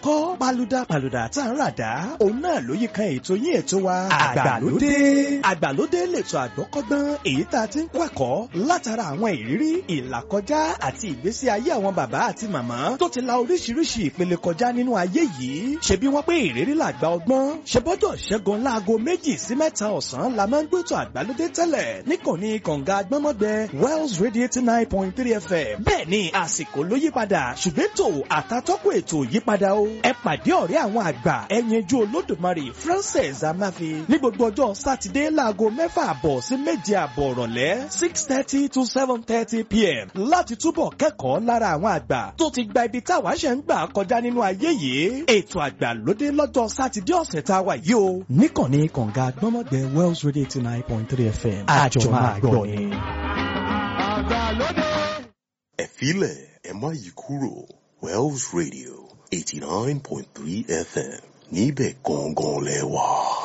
kọ́ paluda paluda tá a ń ràdá òun náà ló yí kan ètò yín ètò wa àgbàlódé àgbàlódé lètò àgbọ́kọ́gbọ́n èyí tá a ti ń kọ́ ẹ̀kọ́ látara àwọn ìrírí ìlàkọjá àti ìgbésí ayé àwọn bàbá àti màmá tó ti la oríṣiríṣi ìpele kọjá nínú ayé yìí ṣebí wọ́n pé ìrírí làgbà ọgbọ́n ṣe bọ́jọ́ ṣẹ́gun láago méjì sí mẹ́ta ọ̀sán la máa ń gbẹ́tò àgbàlódé tẹ́lẹ̀ níkànnì kànga gbọ́mọgbẹ Wells Radio eighty nine point three FM bẹ́ẹ̀ ni àsìkò ló yípadà ṣùgbọ́n ètò àtàtọ́kùn ètò yípadà o ẹ pàdé ọ̀rẹ́ àwọn àgbà ẹ̀yẹnjú olódùmarè Francis Amafi ní gbogbo ọjọ́ sátidé láago mẹ́fà àbọ̀ sí méje àbọ̀ ìrọ̀lẹ́ six thirty to seven thirty pm láti túbọ̀ kẹ́kọ̀ọ́ lára àwọn àgbà tó ti gba ibi táwa ṣe ń gbà kọjá nínú ayé yìí ètò àgbàlódé lọ́jọ́ sátidé ọ̀sẹ̀ tá a wà yìí o níkànnì kànga gbọ́mọgbẹ Wells Radio eighty nine point three FM àjọ máa gbọ́ ni. ẹ filẹ̀ ẹ má yí kúrò Wells Radio eighty nine point three FM níbẹ̀ gangan lẹ wà.